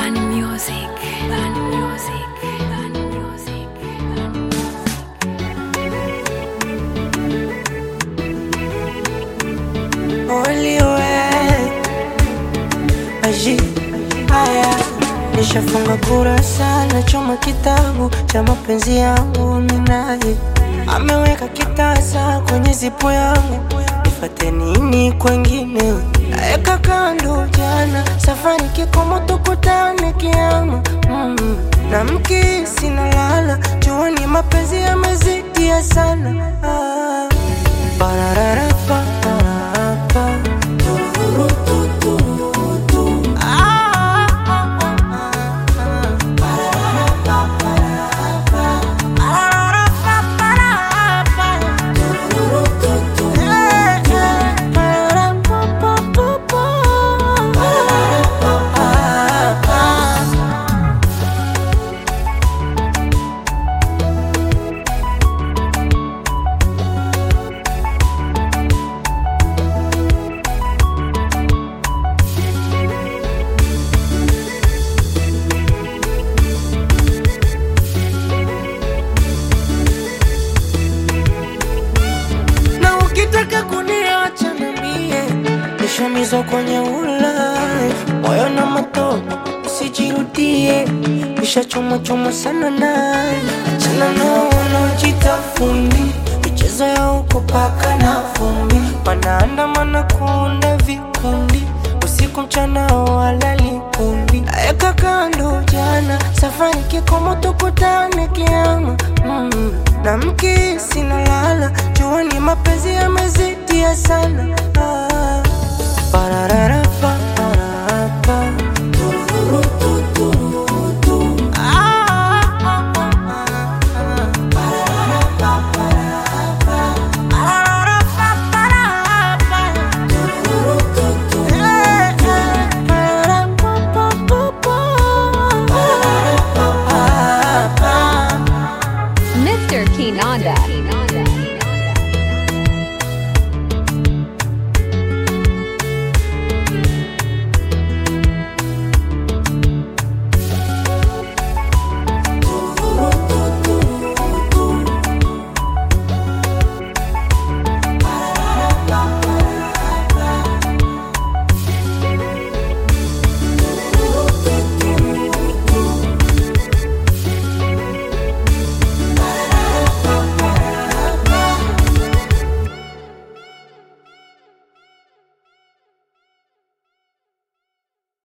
Ban music. Ban music. Ban music. Ban Oliwe aji haya, nishafunga kurasa na choma kitabu cha mapenzi yangu minaye ameweka kitasa kwenye zipo yangu, nifate nini kwengine? Naeka kando jana, safari kikomo, tukutane kiama mm. na mkisi na lala juani, mapenzi yamezidia sana ah. Parararafa, pararapa. Ah, ah, ah, ah, ah. Parararafa, pararapa. Parararafa, pararapa. Eh, eh. Pararapa, pa, pa, pa. Pararapa, pa, pa. na ukitaka kuniacha niambie, nishamizwa kwenye ulaya, moyo na matope usijirudie, nishachomwa chomwa sana naye, achana nao wanaojita fundi, michezo ya huko paka na vumbi, wanaandamana kuunda vikundi, usiku mchana walali kundi, naeka kando jana, safari kikomo, tukutane kiama mm. na mkisi na lala juani, mapenzi yamezidia sana